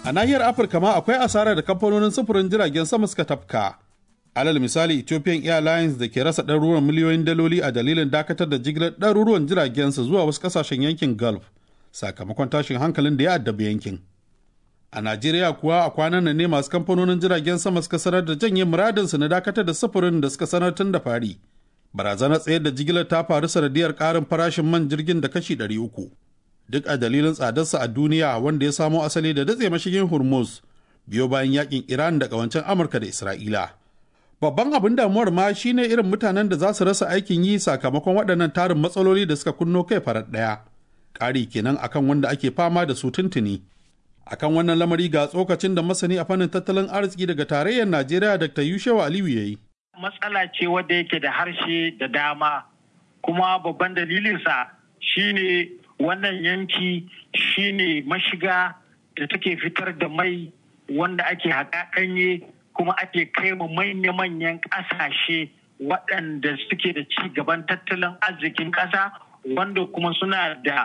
A nahiyar Afirka ma akwai asara da kamfanonin sufurin jiragen sama suka tafka. Alal misali Ethiopian Airlines da ke rasa ɗaruruwan miliyoyin daloli a dalilin dakatar da jigilar ɗaruruwan jiragensa zuwa wasu ƙasashen yankin Gulf sakamakon tashin hankalin da ya addabi yankin. A Najeriya kuwa a kwanan nan ne masu kamfanonin jiragen sama suka sanar da janye muradinsu na dakatar da sufurin da suka sanar tun da fari. Barazanar tsayar da jigilar ta faru sanadiyar ƙarin farashin man jirgin da kashi ɗari uku. Duk a dalilin tsadarsa a duniya wanda ya samo asali da datse mashigin Hormuz biyo bayan yakin Iran da ƙawancen Amurka da Isra'ila. Babban abin damuwar ma shine irin mutanen da za su rasa aikin yi sakamakon waɗannan tarin matsaloli da suka kunno kai farar ɗaya. Ƙari kenan akan wanda ake fama da su tuntuni. akan wannan lamari ga tsokacin da masani a fannin tattalin arziki daga tarayyar Najeriya Dr. Yushewa Aliyu ya yi. Matsala ce wadda yake da harshe da dama kuma babban dalilinsa shine wannan yanki shine mashiga da take fitar da mai wanda ake haƙa ɗanye kuma ake kai mu manya-manyan ƙasashe waɗanda suke da ci gaban tattalin arzikin ƙasa wanda kuma suna da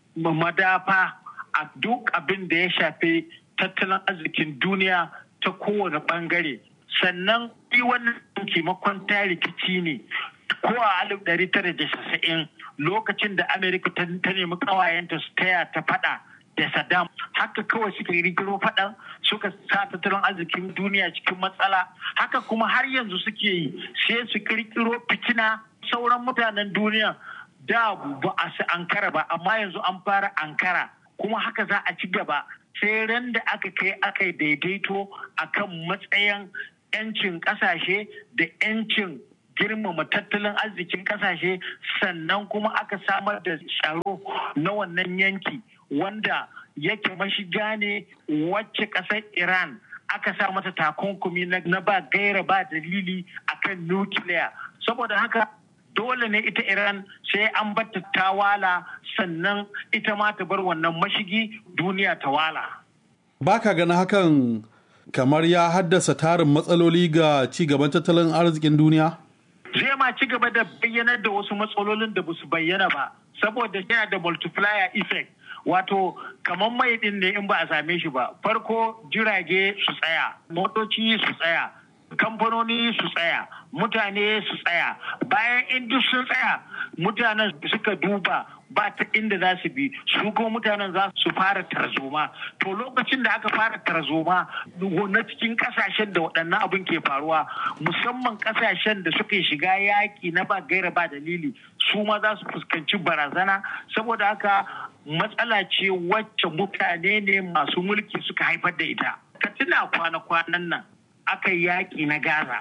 madafa a duk abin da ya shafi tattalin arzikin duniya ta kowane bangare sannan yi wannan taimakon ta rikici ne ko a alif ɗari tara da casa'in lokacin da amerika ta nemi kawayenta su taya ta fada da saddam haka kawai suka rigiro faɗan suka sa tattalin arzikin duniya cikin matsala haka kuma har yanzu suke yi sai su kirkiro fitina sauran mutanen duniya da ba a su ankara ba amma yanzu an fara ankara kuma haka za a ci gaba sai ran da aka kai aka daidaito akan matsayin 'yancin kasashe da 'yancin girmama tattalin arzikin kasashe sannan kuma aka samar da tsaro na wannan yanki wanda yake mashiga ne wacce ƙasar iran aka sa mata takunkumi na ba gaira ba dalili akan nukiliya saboda haka dole ne ita Iran sai an batta ta wala sannan ita ma ta bar wannan mashigi duniya ta wala. Ba ka gani hakan kamar ya haddasa tarin matsaloli ga ci gaban tattalin arzikin duniya? Zai ma ci gaba da bayyanar da wasu matsalolin da basu bayyana ba, saboda yana da multiplier effect. Wato, kamar mai din ne in ba a same shi ba. Farko jirage su tsaya, motoci su tsaya, kamfanoni su tsaya mutane su tsaya bayan in duk sun tsaya mutanen suka duba ba ta inda za su bi su kuma mutanen za su fara tarzoma to lokacin da aka fara tarzoma na cikin kasashen da waɗannan abin ke faruwa musamman kasashen da suka shiga yaƙi na ba gaira ba dalili su ma za su fuskanci barazana saboda haka matsala ce wacce mutane ne masu mulki suka haifar da ita ka tuna kwana-kwanan nan aka yi yaƙi na Gaza.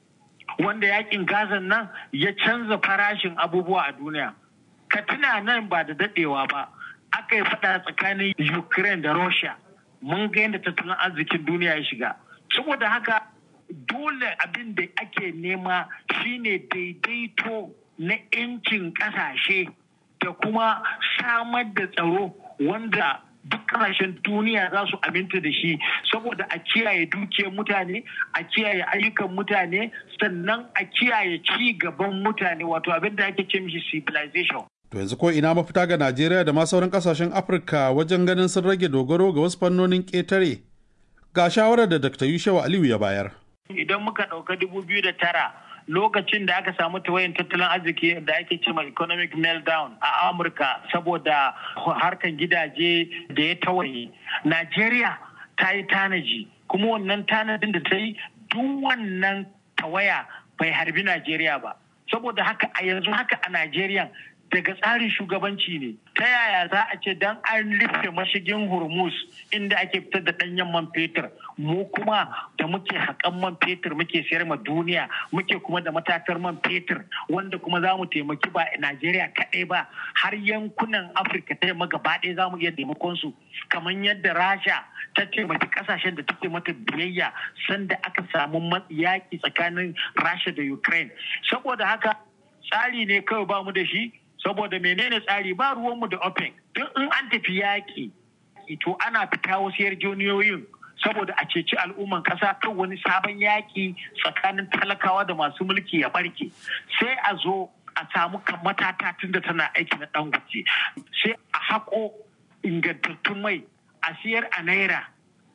Wanda yaƙin Gaza nan ya canza farashin abubuwa a duniya. Ka tuna nan ba da daɗewa ba, aka yi faɗa tsakanin Ukraine da Russia. Mun ga yadda tattalin arzikin duniya ya shiga. Saboda haka dole abin da ake nema shine daidaito na 'yancin ƙasashe da kuma samar da tsaro wanda duk kasashen duniya za su aminta da shi saboda a kiyaye dukiyar mutane a kiyaye ayyukan mutane sannan a kiyaye ci gaban mutane wato abin da ake ce mishi civilization To yanzu ko ina mafita ga Najeriya da ma sauran kasashen Afirka wajen ganin sun rage dogaro ga wasu fannonin ƙetare. Ga shawarar da Dr. Yushewa Aliyu ya bayar. Idan muka ɗauka dubu biyu da tara lokacin da aka samu tawayin tattalin arziki da ake cewa economic meltdown a amurka saboda harkan gidaje da ya tawaye najeriya ta yi tanaji kuma wannan tanadin da ta yi duk wannan tawaya bai harbi najeriya ba saboda haka a yanzu haka a najeriya daga tsarin shugabanci ne ta yaya za a ce dan an rufe mashigin hormuz inda ake fitar da ɗanyen man fetur mu kuma da muke haƙan man fetur muke sayar ma duniya muke kuma da matatar man fetur wanda kuma za mu taimaki ba najeriya kaɗai ba har yankunan afirka ta yamma gaba ɗaya za mu iya taimakon su kamar yadda rasha ta taimaki ƙasashen da take mata biyayya sanda aka samu yaƙi tsakanin rasha da ukraine saboda haka tsari ne kawai ba mu da shi saboda menene tsari ba ruwanmu da OPEC duk in an tafi yaƙi to ana fita wasu yarjejeniyoyin saboda a ceci al'umman ƙasa kan wani sabon yaƙi tsakanin talakawa da masu mulki ya barke sai a zo a samu kan matata tun da tana aiki na ɗan sai a haƙo ingantattun mai a siyar a naira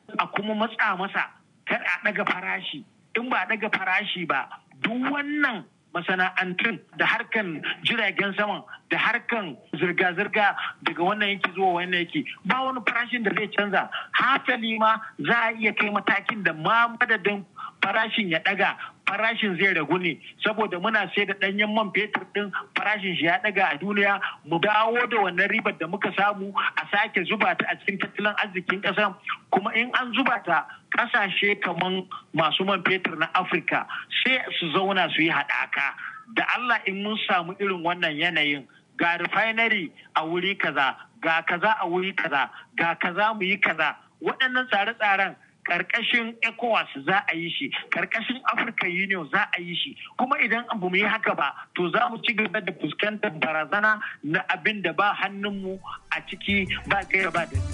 a kuma matsa masa kar a ɗaga farashi in ba a ɗaga farashi ba duk wannan masana'antun da harkan jiragen saman da harkan zirga-zirga daga wannan yanki zuwa wannan yanki ba wani farashin da zai canza hasali ma za a iya kai matakin da ma madadin farashin ya daga farashin zai ragu ne saboda muna sai da ɗanyen man fetur ɗin farashin shi ya daga a duniya mu dawo da wannan ribar da muka samu a sake zuba ta a cikin tattalin arzikin ƙasa kuma in an zuba ta ƙasashe kamar masu man fetur na afirka sai su zauna su yi haɗaka da allah in mun samu irin wannan yanayin ga refinery a wuri kaza ga kaza a wuri kaza ga kaza mu yi kaza waɗannan tsare-tsaren karkashin ECOWAS za a yi shi, karkashin African Union za a yi shi, kuma idan abu mu yi haka ba, to za mu ci gaba da fuskantar barazana na abin da ba hannunmu a ciki ba gaira ba da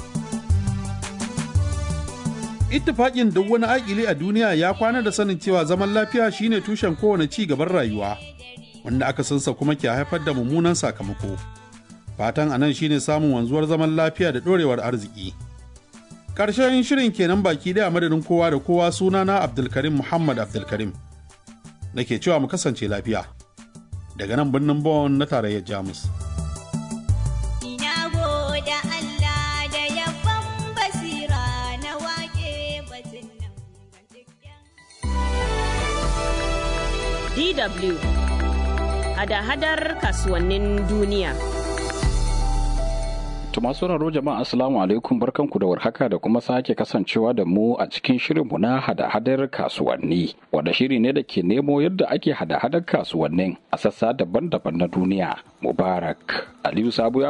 Ittifaƙin duk wani aƙili a duniya ya kwana da sanin cewa zaman lafiya shine tushen kowane ci gaban rayuwa, wanda aka sansa kuma ke haifar da mummunan sakamako. Fatan anan shine samun wanzuwar zaman lafiya da ɗorewar arziki. Ƙarshen shirin kenan baki ɗaya madadin kowa da kowa sunana Abdulkarim Muhammad Abdulkarim. Nake cewa mu kasance lafiya. Daga nan birnin Bon na tarayyar Jamus. DW hada-hadar kasuwannin duniya. To masu sauraro jama'a assalamu alaikum barkanku da warhaka da kuma sake kasancewa da mu a cikin shirinmu na hada-hadar kasuwanni wanda shiri ne da ke nemo yadda ake hada-hadar kasuwannin a sassa daban-daban na duniya. Mubarak Aliyu Sabu ya